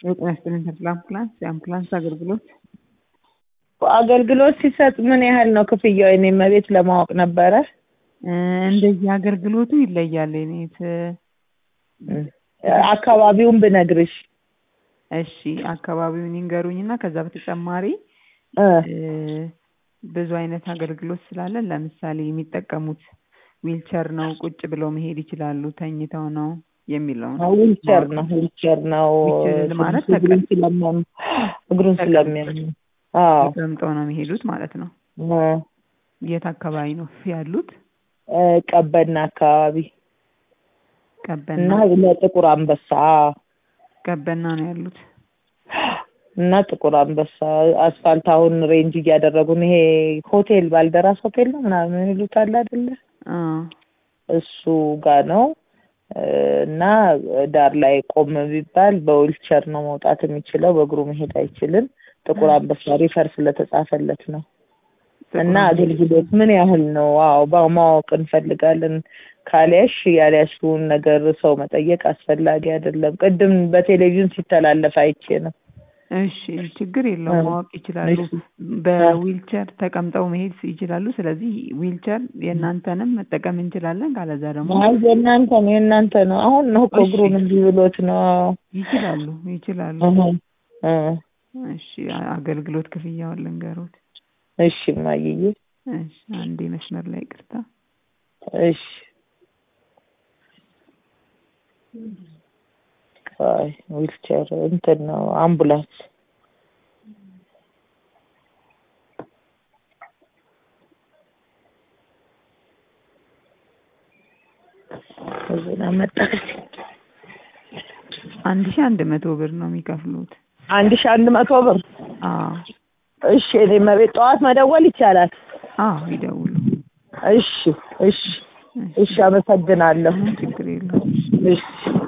የጤና ይስጥልኝ ተድላ አምቡላንስ የአምቡላንስ አገልግሎት አገልግሎት ሲሰጥ ምን ያህል ነው ክፍያው? የኔ መቤት ለማወቅ ነበረ። እንደየ አገልግሎቱ ይለያል። የኔት አካባቢውን ብነግርሽ። እሺ አካባቢውን ይንገሩኝ እና ከዛ በተጨማሪ ብዙ አይነት አገልግሎት ስላለ ለምሳሌ የሚጠቀሙት ዊልቸር ነው፣ ቁጭ ብለው መሄድ ይችላሉ፣ ተኝተው ነው የሚለው ነው። ዊልቸር ነው ዊልቸር ነው ዊልቸር ማለት እግሩን ስለሚያም እግሩን ስለሚያም አዎ ተቀምጠው ነው የሚሄዱት ማለት ነው። የት አካባቢ ነው ያሉት? ቀበና አካባቢ ቀበና እና ለጥቁር አንበሳ ቀበና ነው ያሉት። እና ጥቁር አንበሳ አስፋልት አሁን ሬንጅ እያደረጉ ነው። ይሄ ሆቴል ባልደራስ ሆቴል ነው ምናምን ይሉታል አይደለ? እሱ ጋር ነው እና ዳር ላይ ቆም ቢባል በዊልቸር ነው መውጣት የሚችለው፣ በእግሩ መሄድ አይችልም። ጥቁር አንበሳ ሪፈር ስለተጻፈለት ነው። እና አገልግሎት ምን ያህል ነው? አዎ ማወቅ እንፈልጋለን። ካልያሽ ያልያሽውን ነገር ሰው መጠየቅ አስፈላጊ አይደለም። ቅድም በቴሌቪዥን ሲተላለፍ አይቼ ነው። እሺ ችግር የለውም ማወቅ ይችላሉ። በዊልቸር ተቀምጠው መሄድ ይችላሉ። ስለዚህ ዊልቸር የእናንተንም መጠቀም እንችላለን። ካለዛ ደግሞ አይ የእናንተ ነው የእናንተ ነው። አሁን ነው እኮ እግሩን እንዲህ ብሎት ነው። ይችላሉ ይችላሉ። እ እሺ አገልግሎት ክፍያውን ልንገሩት። እሺ ማይዬ እሺ አንዴ መስመር ላይ ቅርታ። እሺ አይ ዊልቸር እንትን ነው አምቡላንስ እዚህና መጣች። አንድ ሺህ አንድ መቶ ብር ነው የሚከፍሉት። አንድ ሺህ አንድ መቶ ብር። አዎ እሺ እኔ መቤት ጠዋት መደወል ይቻላል? አዎ ይደውሉ። እሺ እሺ እሺ፣ አመሰግናለሁ። ችግር የለውም። እሺ